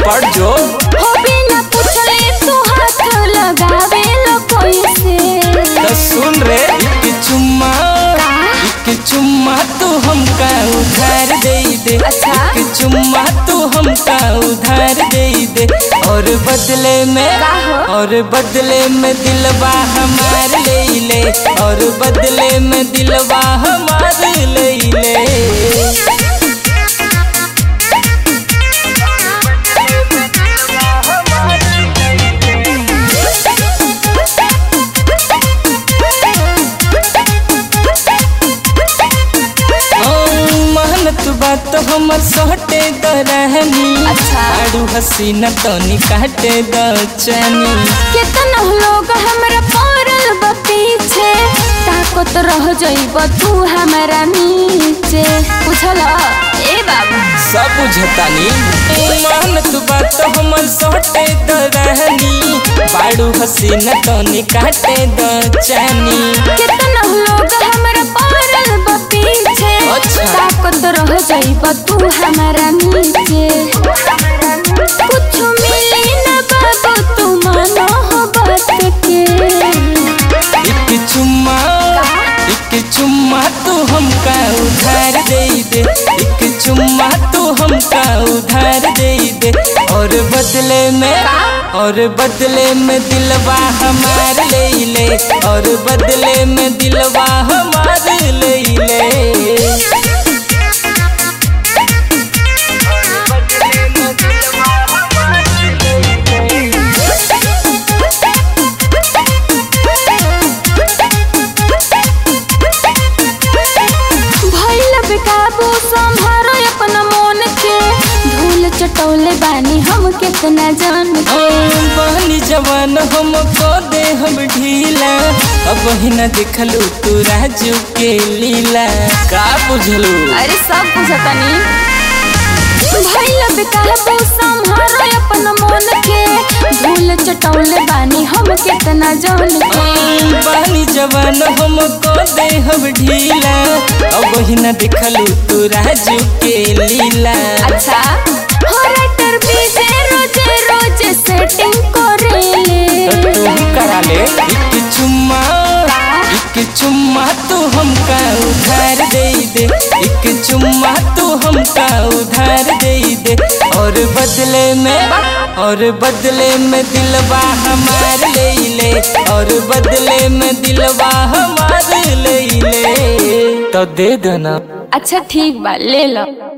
पड़ जो हो बिना पूछले तू हाथ लगावे लो कोई से तो सुन रे एक चुम्मा एक चुम्मा तू हमका उधार दे दे अच्छा। एक चुम्मा तू हमका उधार दे दे और बदले में का हो? और बदले में दिलवा हमार ले ले और बदले में दिलवा हमार ले ले मेहनत बात हमर सोटे द रहनी अच्छा। आड़ू हसीना तनी काटे द चनी कितना लोग हमरा पड़ल बा पीछे ताकत रह जाइब तू हमरा नीचे पूछल ए बाबू सब बुझतानी मेहनत बात हमर सोटे द रहनी बाड़ू हसीना तनी काटे द चनी कितना लोग हमरा पड़ल बा पीछे अच्छा। ताकत रह जाइब तू हमरा नीचे कुछ मिली ना बाबू तू मानो हो बात के एक चुम्मा एक चुम्मा तू हमका उधार दे दे एक चुम्मा तू हमका उधार दे दे और बदले में और बदले में दिलवा हमार ले ले और बदले में दिलवा हमार ले ले भइल बेकाबू संभारो अपना मन के धूल चटौले बानी हम कितना जान के बहनी जवान हमको दे हम ढीला अब ही न देखलू तू राजू के लीला का बुझलू अरे सब बुझतनी भइल बेकाबू संभारो अपना मन के धूल चटौले बानी हम कितना जान के बहनी जवान हमको दे हम ढीला अब ही न देखलू तू राजू के लीला अच्छा हो राइटर बीजे रोजे रोजे सेटिंग तो करेले तू करा ले एक चुम्मा एक चुम्मा तू हमका उधार दे दे एक चुम्मा तू हमका उधार दे दे और बदले में और बदले में दिलवा हमार ले ले और बदले में दिलवा हमार ले ले तो दे देना अच्छा ठीक बा ले लो